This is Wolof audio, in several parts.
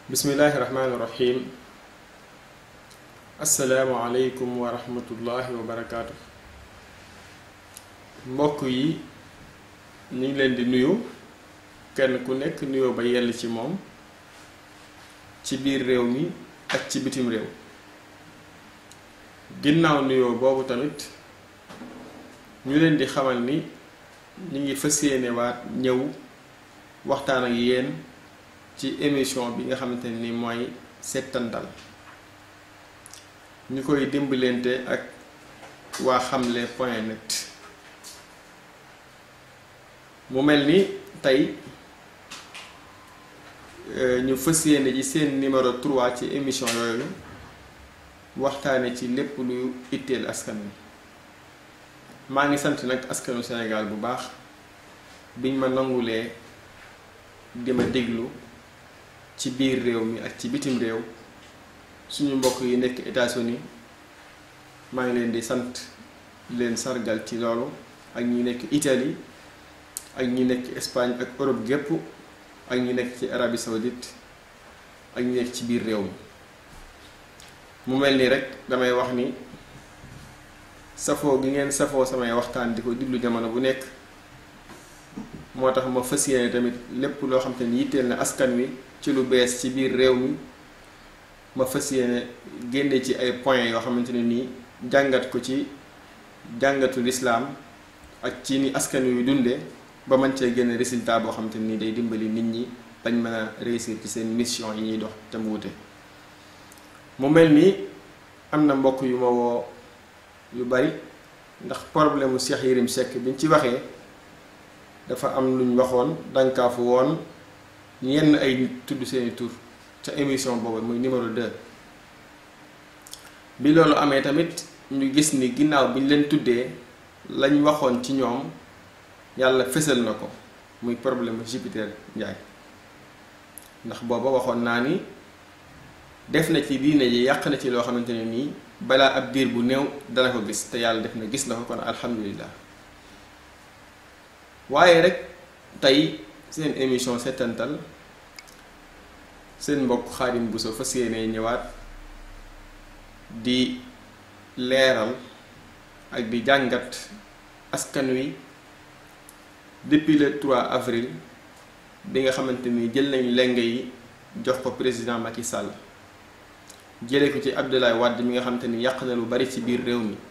bismillahi rahmaani rahim asalaamualeykum wa rahmatullahi wa barakaatu mbokk yi ñu ngi leen di nuyu kenn ku nekk nuyoo ba yell ci moom ci biir réew mi ak ci bitim réew ginnaaw nuyoo boobu tamit ñu leen di xamal ni ñu ngi fas yéene waat ñëw waxtaan ak yéen ci émission bi nga xamante ni mooy settantal ñu koy dimbalante ak waa xamle point net mu mel ni tey ñu fas yéene ci seen numéro 3 ci émission yooyu waxtaane ci lépp lu itteel askan wi maa ngi sant nag askanu Sénégal bu baax biñ ma nangulee di ma déglu ci biir réew mi ak ci bitim réew suñu mbokk yi nekk États-Unis maa ngi leen di sant leen sargal ci loolu ak ñi nekk Italie ak ñi nekk Espagne ak Europe gépp ak ñi nekk ci Arabie Saoudite ak ñi nekk ci biir réew mi mu mel ni rek damay wax ni safoo gi ngeen safoo samay waxtaan di ko diglu jamono bu nekk moo tax ma fas yéene tamit lépp loo xam te ni yitteel na askan wi ci lu bees ci biir réew mi ma fas yéene génne ci ay points yoo xamante ne nii jàngat ko ci jàngatu lislaam ak ci ni askan wi dunde ba mën cee génne résultat boo xamante ni day dimbali nit ñi bañ mën a réussir ci seen mission yi ñuy dox te mu wute mu mel ni am na mbokk yu ma woo yu bari ndax problème mu Cheikh Yérim Seck biñ ci waxee dafa am luñ waxoon dankaafu woon yenn ay nit tudd seeni tur ca émission boobu muy numéro 2 bi loolu amee tamit ñu gis ni ginnaaw bi ñu leen tuddee lañ waxoon ci ñoom yàlla fësal na ko muy problème Jupiter Njaay ndax booba waxoon naa ni def na ci diine ji yàq na ci loo xamante ne nii balaa ab diir bu néew dana ko gis te yàlla def na gis na ko kon alhamdulilah waaye rek tey seen émission settantal seen mbokk Xaadim Bousso fas yéene ñëwaat di leeral ak di jàngat askan wi depuis le 3 avril bi nga xamante ni jël nañ lenge yi jox ko président Macky Sall jële ko ci Abdoulaye Wade mi nga xamante ni yàq na lu bari ci biir réew mi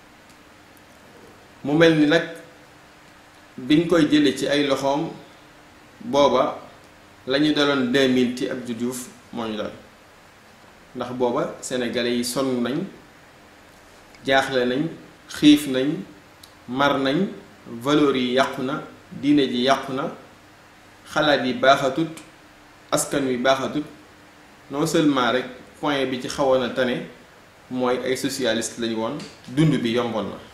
mu mel ni nag biñ koy jële ci ay loxoom booba la ñu daloon 2000 ci Abdou Diouf moo ñu dal ndax booba sénégalais yi sonn nañ jaaxle nañ xiif nañ mar nañ valeurs yi yàqu na diine ji yàqu na xalaat yi baaxatut askan wi baaxatut non seulement rek point bi ci xawoon a tane mooy ay socialiste lañu woon dund bi yomboon na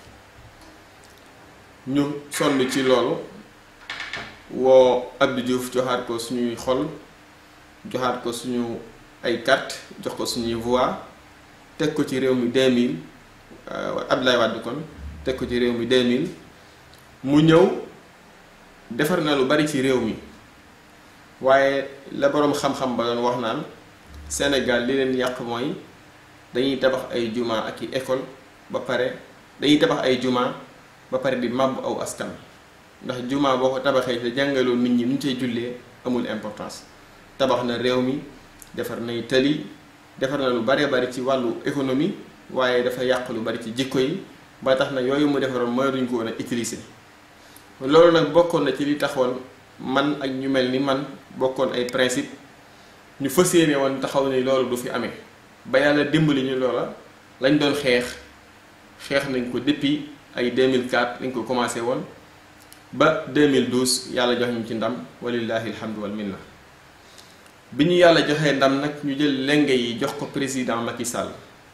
ñu sonn ci loolu woo Abdou Diouf joxaat ko suñuy xol joxaat ko suñu ay carte jox ko suñuy voix teg ko ci réew mi 2000 Abdoulaye Wade kon teg ko ci réew mi 2000 mu ñëw defar na lu bari ci réew mi waaye la boroom xam-xam ba doon wax naan Sénégal li leen yàq mooy dañuy tabax ay juma ak i école ba pare dañuy tabax ay juma ba pare di màbb aw askan ndax juma boo ko tabaxee te jàngaloo nit ñi nu ñu cay jullee amul importance tabax na réew mi defar nay tali defar na lu bare bari ci wàllu économie waaye dafa yàq lu bari ci jikko yi ba tax na yooyu mu defaroon mooy duñ ko woon a utiliser loolu nag bokkoon na ci li taxoon man ak ñu mel ni man bokkoon ay principe ñu fas yéene woon taxaw ni loolu du fi amee ba yàlla dimbali ñu loola lañ doon xeex xeex nañ ko depuis ay 2004 lañ ko commencé woon ba 2012 yàlla jox ñu ci ndam walillahi alhamdu wal minna bi ñu yàlla joxee ndam nag ñu jël lenge yi jox ko président Macky Sall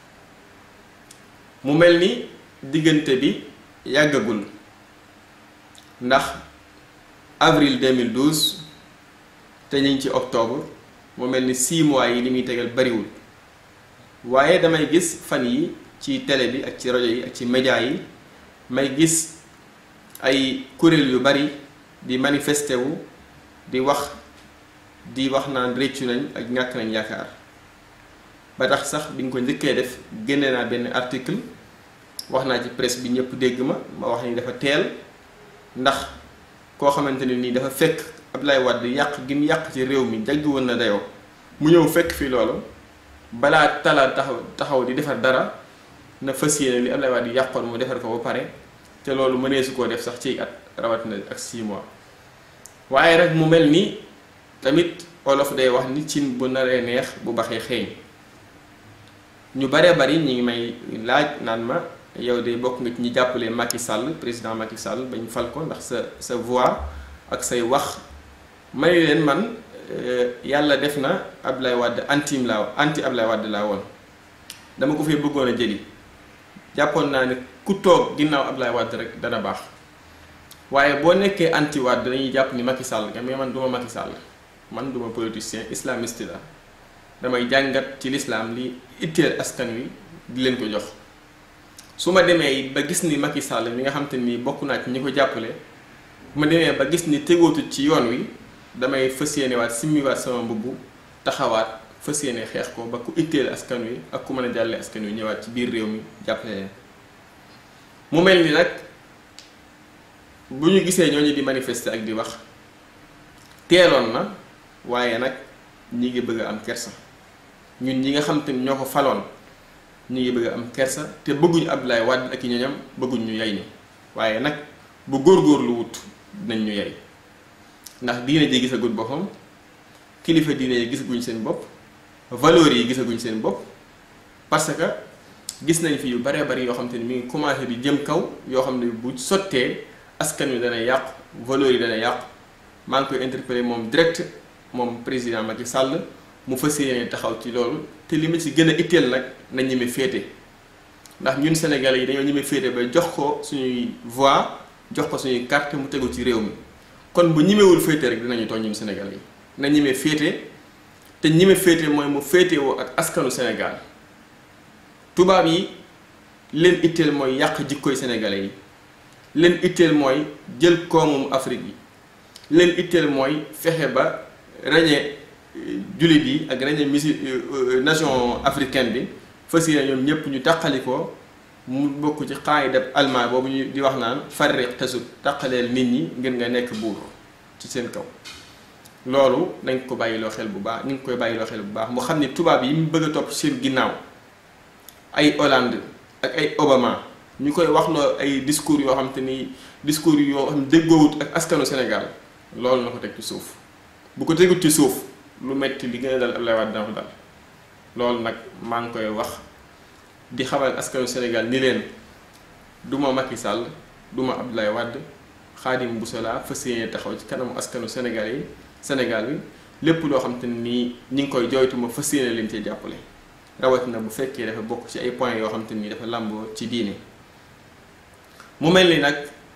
mu mel ni diggante bi yàggagul ndax avril 2012 te ñu ngi ci octobre mu mel ni 6 mois yi li muy tegal bariwul waaye damay gis fan yi ci télé bi ak ci rajo yi ak ci média yi may gis ay kuréel yu bari di manifesté wu di wax di wax naan réccu nañ ak ñàkk nañ yaakaar ba tax sax bi nga ko njëkkee def génne naa benn article wax naa ci presse bi ñëpp dégg ma ma wax ni dafa teel ndax koo xamante ne nii dafa fekk Abdoulaye Wade yàq gi mu yàq ci réew mi jaggi woon na dayoo mu ñëw fekk fii loolu balaa tala taxaw taxaw di defar dara na fas yéene li Abdoulaye Wade yàqoon mu defar ko ba pare te loolu mënee su koo def sax ci at rawatina ak 6 mois waaye rek mu mel ni tamit olof day wax ni cin bu naree neex bu baxee xeeñ ñu baree bari ñi ngi may laaj naan ma yow de bokk nga ci ñi jàppale Macky Sall président Macky Sall bañ fal ko ndax sa sa voix ak say wax may leen man yàlla def na Abdoulaye Wade antim laa anti Abdoulaye Wade laa woon dama ko fee bëggoon a jëli jàppoon naa ne ku toog ginnaaw Abdoulaye Wade rek dana baax waaye boo nekkee anti Wade dañuy jàpp ni Macky Sall nga mais man duma Macky Sall man duma politicien islamiste la damay jàngat ci lislaam li itteel askan wi di leen ko jox su ma demee ba gis ni Macky Sall mi nga xam te ni bokk naa ci ñi ko jàppale ma demee ba gis ni tegootu ci yoon wi damay fas yéene waat simmiwaat sama mbubb taxawaat fas yéene xeex ko ba ku itteel askan wi ak ku mën a jàlle askan wi ñëwaat ci biir réew mi jàppale leen mu mel ni nag bu ñu gisee ñooñu di manifester ak di wax teeloon na waaye nag ñi ngi bëgg a am kersa ñun ñi nga xam te ni ñoo ko faloon ñu ngi bëgg a am kersa te bëgguñu Abdoulaye Wade ak i ñoñam bëgguñ ñu yay ni waaye nag bu góorgóorlu wut dinañ ñu yay ndax diine ji gisaguñ boppam kilifa diine yi gisaguñ seen bopp valeurs yi gisaguñ seen bopp parce que gis nañ fi yu baree bari yoo xam te ni mi ngi commencé di jëm kaw yoo xam ne bu sottee askan wi dana yàqu valeurs yi dana yàqu maa ngi koy interpellé moom direct moom président Macky Sall mu fas yéene taxaw ci loolu te li ma ci gën a itteel nag na ñeme féete ndax ñun Sénégalais yi dañoo ñeme féete ba jox ko suñuy voix jox ko suñuy carte mu tegu ci réew mi kon bu ñemewul féete rek dinañu tooñ ñun Sénégalais yi na ñeme féete te ñeme féete mooy mu féetewoo ak askanu Sénégal tubaab yi leen itteel mooy yàq jikkoy Sénégalais yi leen itteel mooy jël koomum Afrique yi leen itteel mooy fexe ba rañe jullit yi ak rañe misi nation africaine bi fas yéene ñoom ñëpp ñu taqali ko mu bokk ci qaayida allemand boobu ñu di wax naan farriq tasut taqaleel nit ñi ngir nga nekk buur ci seen kaw loolu nañ ko bàyyiloo xel bu baax ñu ngi koy bàyyiloo xel bu baax mu xam ne tubaab yi mu bëgg a topp seen ginnaaw ay Hollande ak ay Obama ñu koy waxloo ay discours yoo xam te ni discours yoo xam déggoowut ak askanu Sénégal loolu na ko teg ci suuf bu ko tegut ci suuf lu metti li gën a dal Abdoulaye Wade dana ko dal loolu nag maa ngi koy wax di xamal askanu Sénégal ni leen du ma Macky Sall du ma Abdoulaye Wade Khadim Bousso laa fas yéene taxaw ci kanamu askanu Sénégal yi Sénégal bi lépp loo xam te ni ñi ngi koy jooytu ma fas yéene leen cee jàppale rawatina bu fekkee dafa bokk ci ay points yoo xam te ni dafa làmboo ci diine mu mel ni nag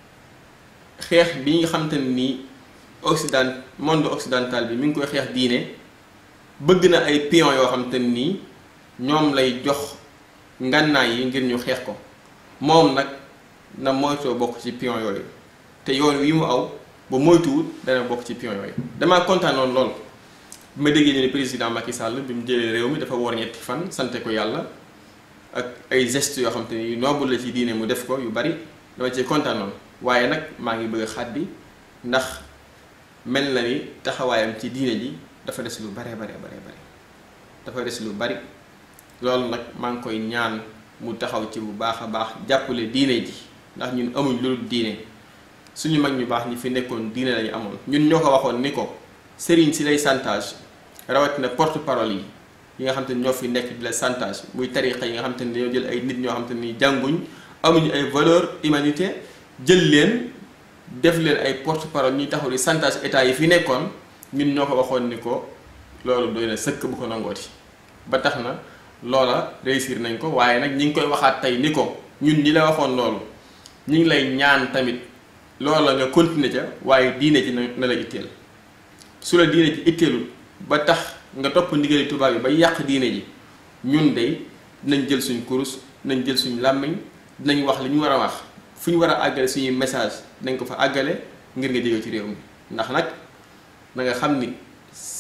xeex bi nga xam te ni Occident monde occidental bi mi ngi koy xeex diine bëgg na ay pion yoo xam te nii ñoom lay jox ngànnaay yi ngir ñu xeex ko moom nag na moytoo bokk ci pion yooyu te yoon wi mu aw ba moytuwul dana bokk ci pion yooyu damaa kontaanoon lool bi ma déggee ñu ne président Macky Sall bi mu jëlee réew mi dafa woor ñetti fan sante ko yàlla ak ay gestes yoo xam te ni noble la ci diine mu def ko yu bari dama cee kontaanoon waaye nag maa ngi bëgg a xàddi ndax mel na ni taxawaayam ci diine ji dafa des lu bare bare bare bare dafa des lu bari loolu nag maa ngi koy ñaan mu taxaw ci bu baax a baax jàppale diine ji ndax ñun amuñ lu dul diine suñu mag ñu baax ñi fi nekkoon diine lañu amoon ñun ñoo ko waxoon ni ko sëriñ si lay santage rawatina porte parole yi yi nga xam te ni ñoo fi nekk di la santage muy tariqa yi nga xam te ni dañoo jël ay nit ñoo xam te ni jànguñ amuñu ay valeur humanité jël leen def leen ay porte parole ñuy taxaw di santage état yi fi nekkoon ñun ñoo ko waxoon ni ko loolu doy na sëkk bu ko nangooti ba tax na loola réussir nañ ko waaye nag ñi ngi koy waxaat tey ni ko ñun ñi la waxoon loolu ñi ngi lay ñaan tamit loola nga continuer ca waaye diine ji na la itteel su la diine ji itteelul ba tax nga topp ndigali tubaab yi ba yàq diine ji ñun de dinañ jël suñ kurus dinañ jël suñ làmmiñ dinañ wax li ñu war a wax fu ñu war a àggale suñuy message dinañ ko fa àggale ngir nga jóge ci réew mi ndax nag na nga xam ni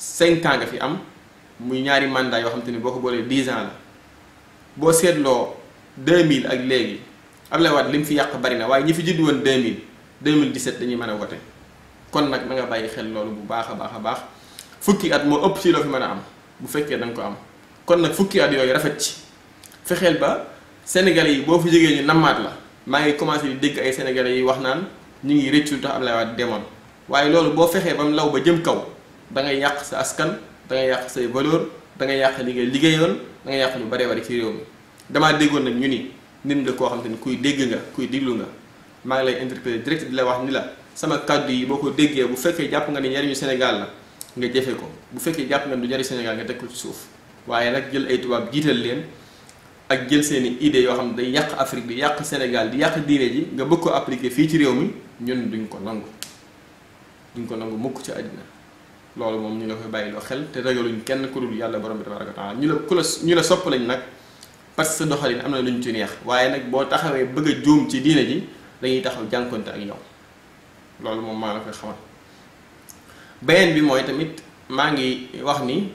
cinq ans nga fi am muy ñaari mandat yoo xam te ni boo ko boolee dix ans la boo seetloo 2000 ak léegi Abdoulaye Wade li mu fi yàq bari na waaye ñi fi judd woon 2000 2017 dañuy mën a wote kon nag na nga bàyyi xel loolu bu baax a baax a baax fukki at moo ëpp ci loo fi mën a am bu fekkee da nga ko am kon nag fukki at yooyu rafet ci fexeel ba sénégalais yi boo fi jógee ñu nammaat la maa ngi commencé di dégg ay sénégalais yi wax naan ñu ngi rëccu tax Abdoulaye Wade demoon waaye loolu boo fexee ba mu law ba jëm kaw da ngay yàq sa askan da ngay yàq say valeur da ngay yàq li ngay liggéeyoon da ngay yàq lu baree bari ci réew mi damaa déggoon nag ñu ni nit nga koo xam te ni kuy dégg nga kuy diglu nga maa ngi lay interpellé direct di la wax ni la sama kàddu yi boo ko déggee bu fekkee jàpp nga ni njariñu Sénégal la nga jëfe ko bu fekkee jàpp nga ni du njariñ Sénégal nga teg ko ci suuf waaye nag jël ay tubaab jiital leen ak jël seeni idées yoo xam ne day yàq Afrique di yàq Sénégal di yàq diine ji nga bëgg ko appliquer fii ci réew mi ñun duñ ko nangu duñ ko nangu mukk ci àddina loolu moom ñu la koy bàyyiloo xel te ragaluñ kenn ku dul yàlla borom bi tabaraka wa taala ñu la ku la ñu la sopp lañ nag parce que sa doxalin am na lu ñu ci neex waaye nag boo taxawee bëgg a juum ci diine ji dañuy taxaw jànkonte ak yow loolu moom maa la koy xamal beneen bi mooy tamit maa ngi wax ni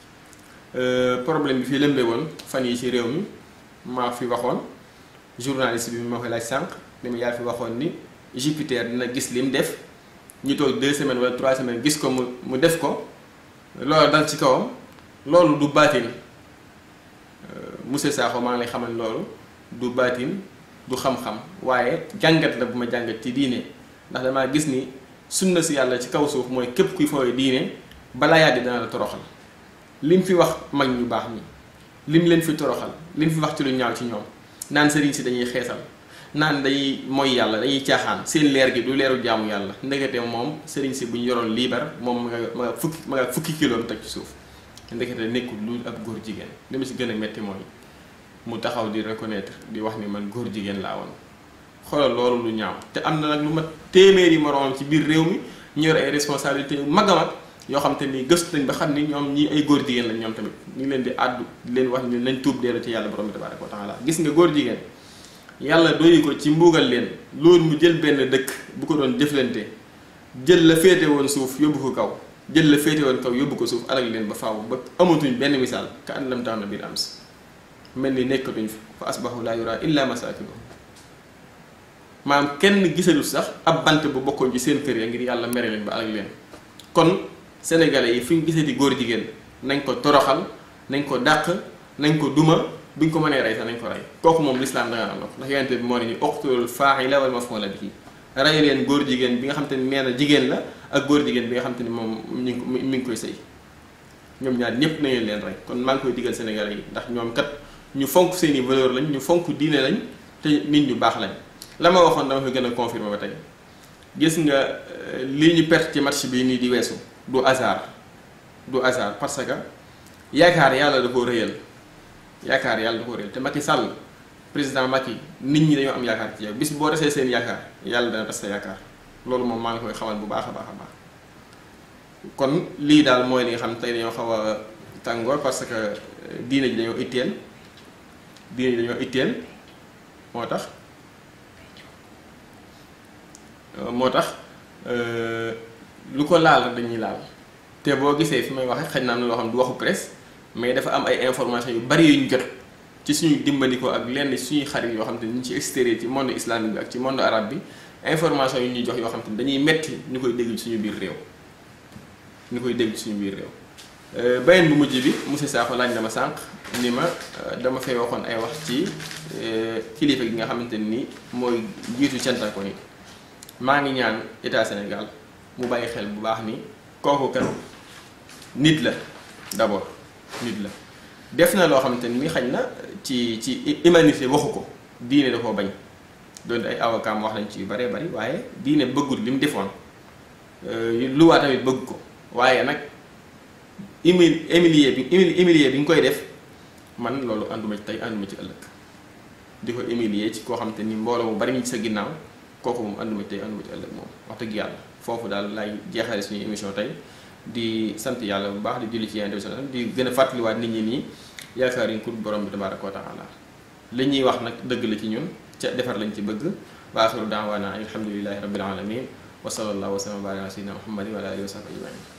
problème bi fi lëmbee woon fan yi ci réew mi maa fi waxoon journaliste bi ma koy laaj sànq ni ma yaa fi waxoon ni Jupiter dina gis lim def ñu toog deux semaines wala trois semaines gis ko mu mu def ko loolu dal ci kawam loolu du baatin monsieur Sakho maa ngi lay xamal loolu du baatin du xam-xam waaye jàngat la bu ma jàngat ci diine ndax damaa gis ni sunna si yàlla ci kaw suuf mooy képp kuy fooy diine balaa yàgg dana la toroxal lim fi wax mag ñu baax ñi lim leen fi toroxal lim fi wax ci lu ñaaw ci ñoom naan sëriñ si dañuy xeesal naan dañuy mooy yàlla dañuy caaxaan seen leer gi du leeru jaamu yàlla ndekete moom sëriñ si bu ñu yoroon liibar moom ma nga ma nga fukki ma nga fukki kilo teg ci suuf ndekete nekkul lu ab góor jigéen li ma si gën a metti mooy mu taxaw di reconnaître di wax ni man góor jigéen laa woon xoolal loolu lu ñaaw te am na nag lu ma téeméeri moroomam ci biir réew mi ñu yor ay responsabilités yu mag a mag yoo xam te ni gëstu nañ ba xam ni ñoom ñii ay góor jigéen lañ ñoom tamit ñu ngi leen di àddu di leen wax ni nañ tuub dellu ci yàlla borom bi tabaraka wa taala gis nga góor jigéen yàlla doyu ko ci mbuugal leen loolu mu jël benn dëkk bu ko doon jëflante jël la féete woon suuf yóbbu ko kaw jël la féete woon kaw yóbbu ko suuf alal leen ba faaw ba amatuñ benn misaal ka an lam tax na biir am si mel ni nekkatuñ fi fa asbahu laa yura illa masakinuhum maanaam kenn gisalu sax ab bant bu bokkoon ci seen kër ya ngir yàlla mere leen ba alal leen kon sénégalais yi fi ñu gisee di góor jigéen nañ ko toroxal nañ ko dàq nañ ko duma buñ ko mënee rey sax nañ ko rey kooku moom lislaam da nga am na ko ndax yonente bi moo ne ni uqtulul faa'ila wal maf'ula bihi rey leen góor jigéen bi nga xam te ni nee na jigéen la ak góor jigéen bi nga xam te ni moom mi ngi mi ngi koy sëy ñoom ñaar ñëpp nañu leen rey kon maa ngi koy digal sénégalais yi ndax ñoom kat ñu fonk seeni valeur lañ ñu fonk diine lañ te nit ñu baax lañ la ma waxoon dama koy gën a confirmer ba tey gis nga lii ñu perte ci match bi nii di weesu du hasard du hasard parce que yaakaar yàlla da koo rëyal yaakaar yàlla da koo rëyal te Macky Sall président Macky nit ñi dañoo am yaakaar ci yow bis boo desee seen yaakaar yàlla dana tas sa yaakaar loolu moom maa ngi koy xamal bu baax a baax a baax kon lii daal mooy li nga xam tey dañoo xaw a tàngoor parce que diine ji dañoo itteel diine ji dañoo itteel moo tax moo tax lu ko laal rek dañuy laal te boo gisee fi may waxee xëy na am na loo xam du waxu presse mais dafa am ay information yu bari yu ñu jot ci suñu dimbandikoo ak lenn suñuy xarit yoo xam te ñu ci extérieur ci monde islamique bi ak ci monde arabe bi information yu ñuy jox yoo xam te dañuy metti ñu koy dégg suñu biir réew ñu koy dégg suñu biir réew beneen bu mujj bi monsieur Sakho laaj dama sànq ni ma dama fay waxoon ay wax ci kilifa gi nga xamante ni mooy jiitu cantako yi maa ngi ñaan état Sénégal mu bàyyi xel bu baax ni kooku kat nit la d'abord nit la def na loo xamante ni xañ na ci ci humanité waxu ko diine da koo bañ doon ay avocat wax nañ ci yu bëree bëri waaye diine bëggul li mu defoon luwaa tamit bëgg ko waaye nag humil humilier bi humilier bi nga koy def man loolu ànduma ci tey ànduma ci ëllëg di ko humilier ci koo xamante ni mbooloo mu bari ñu ci sa ginnaaw kooku moom ànduma ci tey ànduma ci ëllëg moom wax dëgg yàlla foofu daal lay jeexale suñu émission tey di sant yàlla bu baax di julli ci yonent bi di gën a fàttaliwaat nit ñi nii yaakaar yi ku borom bi tabaaraka wa taala li ñuy wax nag dëgg la ci ñun ca defar lañ ci bëgg wa axiru daawaana alhamdulillahi rabbil alamin wa sallallahu wa sallam wa baraka ala sayyidina muhammadin wa ala alihi wa sahbihi ajmain